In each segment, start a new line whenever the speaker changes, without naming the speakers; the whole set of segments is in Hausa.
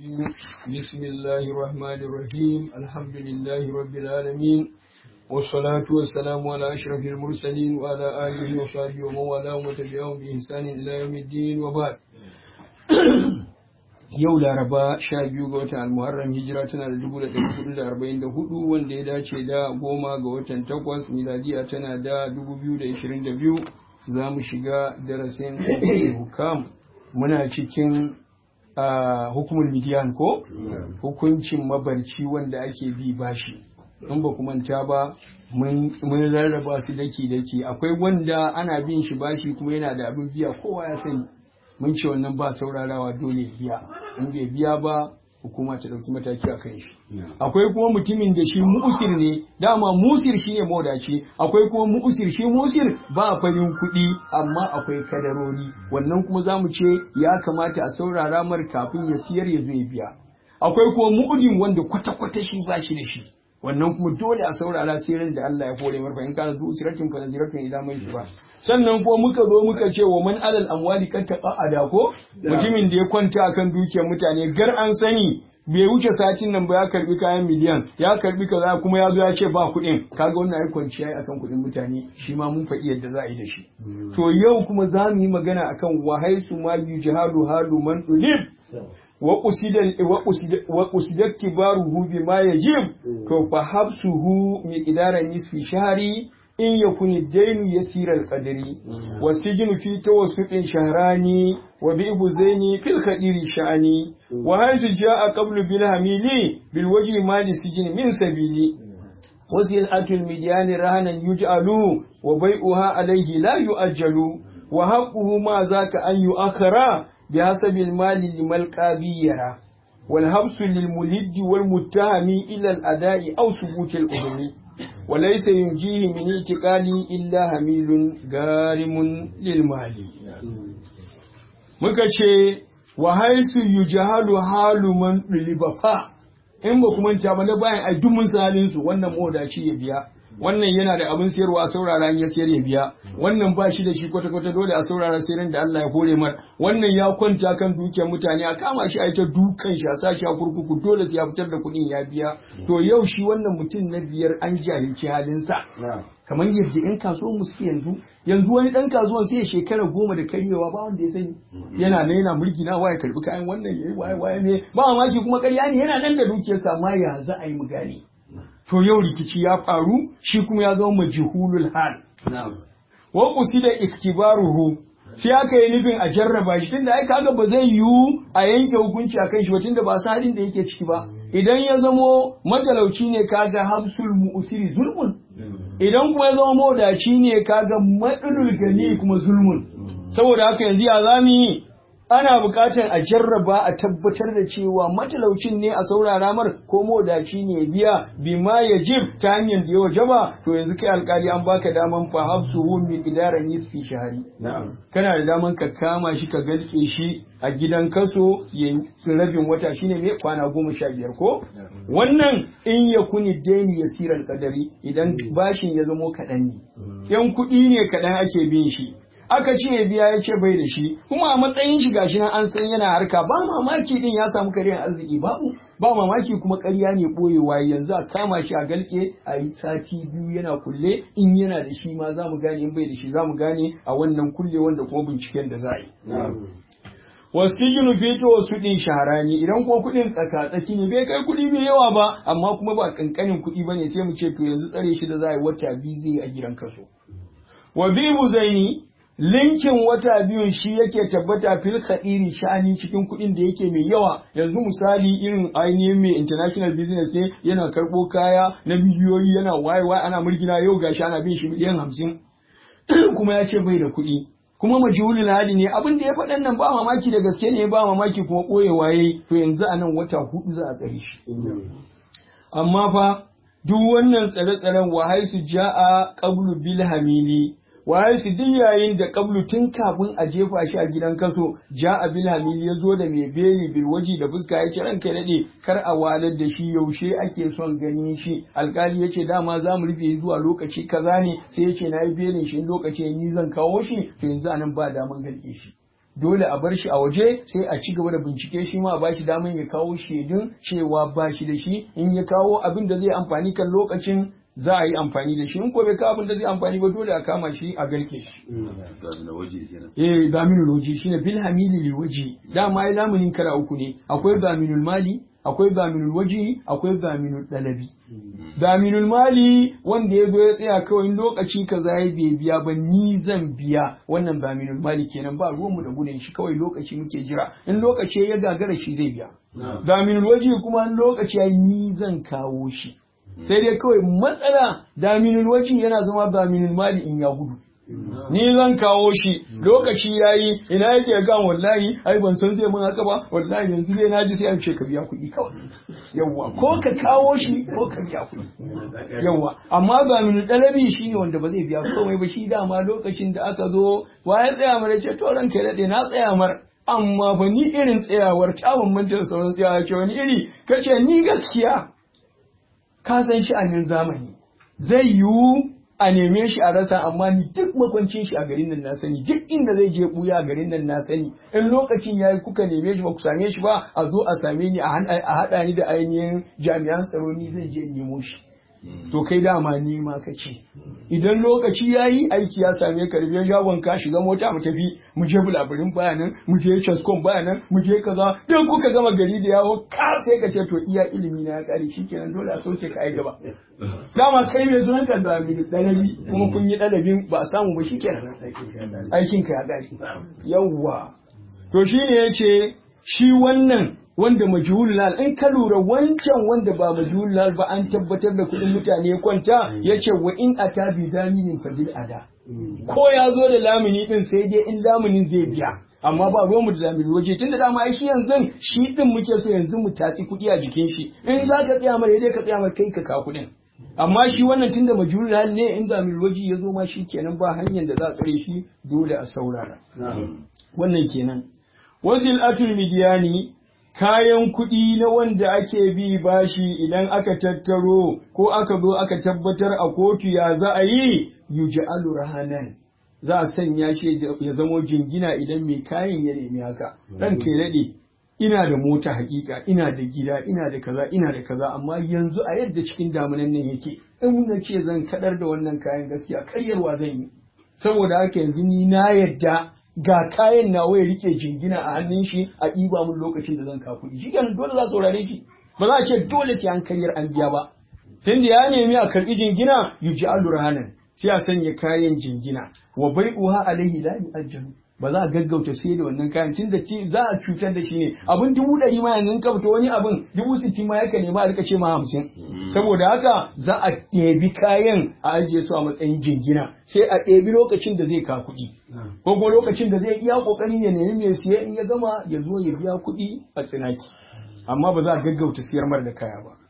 بسم الله الرحمن الرحيم الحمد لله رب العالمين والصلاة والسلام على أشرف المرسلين وعلى آله وصحبه ومن والاه وتبعهم بإحسان إلى يوم الدين وبعد yau laraba sha biyu ga watan almuharram hijira tana da dubu da ɗari hudu da arba'in da hudu wanda ya dace da goma ga watan takwas miladiya tana da dubu biyu da ishirin da biyu za mu shiga darasin hukam muna cikin hukumul midiyan ko hukuncin mabarci wanda ake bi bashi in ba ku manta ba mun rarraba su daki daki akwai wanda ana bin shi bashi kuma yana da abin biya kowa ya sani mun ce wannan ba saurarawa dole biya in bai biya ba hukuma ta ɗauki mataki a kan shi akwai kuma mutumin da shi mu'usir ne dama musir shi ne mawadaci akwai kuma mu'usir shi musir ba farin kuɗi amma akwai kadarori wannan kuma za mu ce ya kamata a saurara mar kafin ya siyar ya zo ya biya akwai kuma mu'udin wanda kwata-kwata shi ba shi da shi wannan kuma dole a saurara sirrin da Allah ya kore marfa in kana zu siratin fa ziratun ila mai ba sannan ko muka zo muka ce wa man alal amwali kan taqa ada ko mutumin da ya kwanta akan dukiyar mutane gar an sani bai wuce satin nan ba ya karbi kayan miliyan ya karbi kaza kuma ya zo ya ce ba kuɗin kaga wannan ai kwanciya yi akan kuɗin mutane shi ma mun faɗi yadda za a yi da shi to yau kuma za mu yi magana akan wahaisu ma yujhalu halu man ulib وقصد اكتباره بما يجب فحبسه مقدار نصف شهر إن يكون الدين يسير القدر والسجن في توسط شهران وبئب زين في الخدير شأن وهذا جاء قبل بالهميل بالوجه مال السجن من سبيل وسلعة المديان رهنا يجعل وبيعها عليه لا يؤجل وحقه ما ذاك أن يؤخر بحسب المال لملقى بيرا والحبس للملد والمتهم إلى الأداء أو ثبوت الأذن وليس ينجيه من اعتقال إلا هميل غارم للمال muka ce wa haisu yujahalu halu man fa in ba kuma ta ba na bayan ai duk mun salin su wannan modaci ya biya wannan yana da abin sayarwa a saurara in ya sayar ya biya wannan ba shi da shi kwata kwata dole a saurara sayar da Allah ya kore mar wannan ya kwanta kan dukiyar mutane a kama shi a ita dukan shi a sashi a kurkuku dole sai ya fitar da kuɗin ya biya to yau shi wannan mutum na biyar an jahilci halinsa kamar yadda yan kasuwan mu suke yanzu yanzu wani dan kasuwan sai ya shekara goma da karyewa ba wanda ya sani yana nan yana mulki na waye karbi kayan wannan yayi waye waye ne ba mamaki kuma ƙarya ne yana nan da dukiyarsa amma ya za a yi mu gane to yau rikici ya faru shi kuma ya zama majhulul hal wa qusida iktibaruhu sai aka yi nufin a jarraba shi tunda ai kaga ba zai yiwu a yanke hukunci a kan shi ba tunda ba sa halin da yake ciki ba idan ya zamo matalauci ne kaga hamsul mu'siri zulmun idan kuma ya zama mawadaci ne kaga madulul gani kuma zulmun saboda haka yanzu ya zamu yi ana buƙatar a jarraba a tabbatar da cewa matalaucin ne a saurara mar ko modaci ne biya bima ya jib ta hanyar da ya wajaba to yanzu kai alkali an baka daman fa hafsuhu min idaran nisfi shahari kana da daman ka kama shi ka galke shi a gidan kaso ya rabin wata shine mai kwana goma sha biyar ko wannan in ya kuni daini ya sirar kadari idan bashin ya zamo kaɗan ne yan kuɗi ne kaɗan ake bin shi aka ce ya biya ya ce bai da shi kuma a matsayin shi gashi nan an san yana harka ba mamaki din ya samu kariyar arziki babu ba mamaki kuma ƙarya ne ɓoyewa yanzu a kama shi a galke a yi sati biyu yana kulle in yana da shi ma za mu gane in bai da shi za mu gane a wannan kulle wanda kuma binciken da za a yi. wasu yi fito wasu ɗin shaharani idan ko kuɗin tsaka-tsaki ne bai kai kuɗi mai yawa ba amma kuma ba ƙanƙanin kuɗi ba ne sai mu ce to yanzu tsare shi da za a yi wata biyu zai a gidan kaso. wa bibu zaini linkin wata biyun shi yake tabbata fil khadiri sha'ani cikin kuɗin da yake mai yawa yanzu misali irin ainihin mai international business ne yana karɓo kaya na miliyoyi yana wayewa ana murgina yau gashi ana bin shi miliyan hamsin kuma ya ce bai da kuɗi kuma majhulul hali ne abin da ya faɗan nan ba mamaki da gaske ne ba mamaki kuma ɓoyewa yayi to yanzu a nan wata hudu za a tsare shi amma fa duk wannan tsare-tsaren wahai su ja'a qablu bil hamili waye su duk yayin da kablu tun kafin a jefa shi a gidan kaso ja abil hamil ya zo da mai beli bil waji da fuska ya ce ranka daɗe kar a walar da shi yaushe ake son ganin shi alkali ya ce dama za mu rufe zuwa lokaci kaza ne sai ya ce na yi belin shi lokaci ni zan kawo shi to yanzu anan ba daman galke shi dole a bar shi a waje sai a ci gaba da bincike shi ma a ba shi damar ya kawo shaidun cewa ba shi da shi in ya kawo abin da zai amfani kan lokacin za a yi amfani da shi in ko bai kawo abin da zai amfani ba dole a kama shi a garke shi eh gaminul waji shine bil hamili lil waji dama ai lamunin kara uku ne akwai gaminul mali akwai gaminul waji akwai gaminul dalabi gaminul mali wanda ya zo ya tsaya kawai lokaci kaza ya bai biya ba ni zan biya wannan gaminul mali kenan ba ruwanmu da gudun shi kawai lokaci muke jira in lokaci ya gagara shi zai biya gaminul waji kuma in lokaci ya ni zan kawo shi sai dai kawai matsala daminul waji yana zama gaminul mali in ya gudu ni zan kawo shi lokaci yayi ina yake kan wallahi ai ban san zai mun haka ba wallahi yanzu dai naji sai an ce ka biya kuɗi kawai yawa ko ka kawo shi ko ka biya kuɗi yawa amma ga min dalabi shine wanda ba zai biya komai ba shi dama lokacin da aka zo wa ya tsaya mara ce to ranka dade na tsaya mar amma ba ni irin tsayawar ta bambanta da sauran tsayawa ce wani iri kace ni gaskiya ka san shi a zamani zai yiwu a neme shi a rasa amma ni duk makwancin shi a garin nan na sani duk inda zai je buya a garin nan na sani in lokacin yayi kuka neme shi ba ku same shi ba a zo a same ni a haɗa ni da ainihin jami'an tsaro ni zan je nemo shi to kai dama nema ka ce idan lokaci yayi aiki ya same ka rufe shagon ka shiga mota mu tafi mu je bulaburin bayanan mu je chaskon bayanan mu je kaza dan kuka gama gari da yawo ka sai ka ce to iya ilimi na ya kare shikenan dole a sauke ka ai gaba dama kai mai sunan ka da mi dalabi kuma kun yi dalabin ba a samu ba shikenan aikin ka ya kare yawwa to shine yace shi wannan wanda majhulul hal in ka lura wancan wanda ba majhulul hal ba an tabbatar da kuɗin mutane ya kwanta yace wa in ata bi daminin fadil ada ko ya zo da lamini din sai dai in laminin zai biya amma ba ruwan mu da lamini waje tunda dama ai shi yanzu shi din muke so yanzu mu tatsi kuɗi a jikin shi in za ka tsaya mara dai ka tsaya mara kai ka ka kuɗin amma shi wannan tunda majhulul hal ne in zamir waji ya zo ma shi kenan ba hanyar da za a tsare shi dole a saurara wannan kenan wasil atul midiyani kayan kuɗi na wanda ake bi bashi idan aka tattaro ko aka zo aka tabbatar a kotu ya za a yi yuja'alu rahanan za a sanya shi ya zamo jingina idan mai kayan ya nemi haka ran kai daɗe ina da mota hakika ina da gida ina da kaza ina da kaza amma yanzu a yadda cikin damunan nan yake in na ce zan kadar da wannan kayan gaskiya karyarwa zan yi saboda haka yanzu ni na yadda ga kayan nawa ya rike jingina a hannun shi a ɗiba mun lokacin da zan ka kuɗi shi kenan dole za su saurare shi ba za a ce dole sai an karyar an biya ba tunda ya nemi a karɓi jingina yuji alurahanan sai a sanya kayan jingina wa bai'uha alaihi la yu'ajjalu ba za a gaggauta sai da wannan kayan tunda za a cutar da shi ne abin dubu ɗari ma yanzu ka fita wani abin dubu sittin ma yaka nema a rika ce ma hamsin saboda haka za a ɗebi kayan a ajiye su a matsayin jingina sai a ɗebi lokacin da zai ka kuɗi ko kuma lokacin da zai iya ƙoƙarin ya nemi mai siya in ya gama ya zo ya biya kuɗi a tsinaki amma ba za a gaggauta siyar mar da kaya ba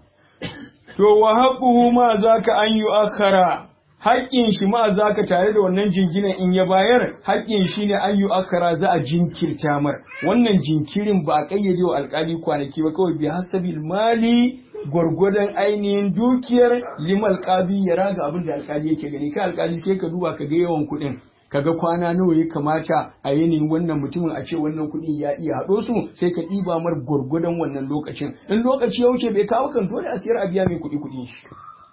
to wa haƙuhu ma za ka an yi akara haƙƙin shi ma za ka tare da wannan jinginan in ya bayar haƙƙin shi ne an yi akara za a jinkirta mar wannan jinkirin ba a ƙayyade wa alƙali kwanaki ba kawai bi hasabil mali gwargwadon ainihin dukiyar limal ƙabi ya raga abin da alƙali yake gani kai alƙali sai ka duba ka ga yawan kuɗin kaga kwana nawa ya kamata a yanayin wannan mutumin a ce wannan kuɗi ya iya haɗo su sai ka ɗiba mar gwargwadon wannan lokacin in lokaci ya wuce bai kawo kan dole a siyar a biya mai kuɗi kuɗin shi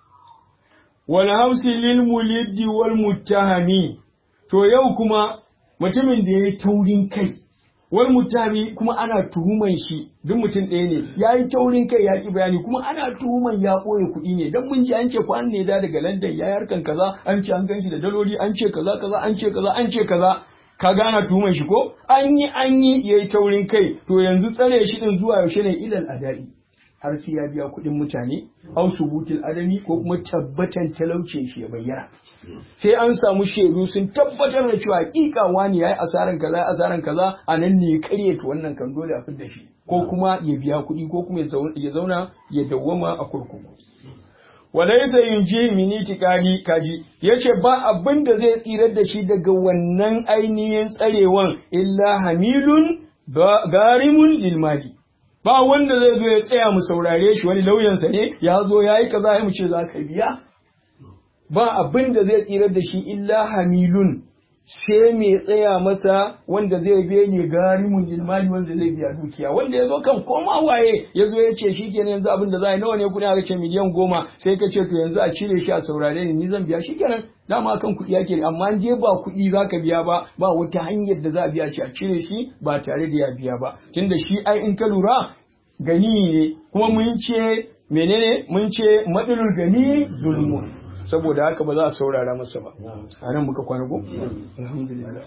wal hausi lil muliddi wal muttahami to yau kuma mutumin da yayi taurin kai wal muttahami kuma ana tuhuman shi duk mutum ɗaya ne yayi taurin kai ya ki bayani kuma ana tuhuman ya ɓoye kuɗi ne dan mun ji an ce kwan ne da daga London ya harkan kaza an ce an ganshi da daloli an ce kaza kaza an ce kaza an ce kaza ka gana tuhuman shi ko an yi an yi yayi taurin kai to yanzu tsare shi din zuwa yaushe ne ilal adai har sai ya biya kuɗin mutane au subutul adami ko kuma tabbatan talaucin shi ya bayyana sai an samu shaidu sun tabbatar da cewa hakika wani yayi asaran kaza yayi asaran kaza a nan ne ya karye to wannan kan dole a fidda shi ko kuma ya biya kuɗi ko kuma ya zauna ya dawwama a kurkuku walaisa yunji mini tikali kaji yace ba abin da zai tsirar da shi daga wannan ainihin tsarewan illa hamilun garimun lil mali ba wanda zai zo ya tsaya mu saurare shi wani lauyansa ne ya zo ya yi kaza ya mu ce za ka biya ba abin da zai tsirar da shi illa hamilun sai mai tsaya masa wanda zai biya ne garimun ilmani wanda zai biya dukiya wanda ya zo kan koma waye ya zo ya ce shi kenan yanzu abin da za a yi nawa ne kuɗi aka ce miliyan goma sai ka ce to yanzu a cire shi a saurare ni ni zan biya shi kenan dama kan kuɗi yake ne amma je ba kuɗi za ka biya ba ba wata hanyar da za a biya shi a cire shi ba tare da ya biya ba tunda shi ai in ka lura gani ne kuma mun ce menene mun ce madalul gani zulmun saboda haka ba za a saurara masa ba a nan muka kwana ko alhamdulillah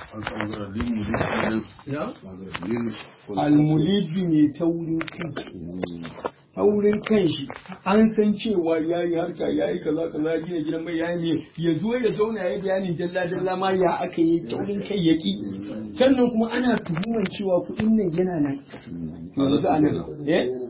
almulidu ne taurin kai taurin kan shi an san cewa ya yi harka ya yi kaza kaza ya gina gidan mai ya yi ya zo ya zauna ya yi bayanin dalla dalla ma ya aka yi taurin kai ya ki sannan kuma ana tuhumar cewa kuɗin nan yana nan yanzu a nan eh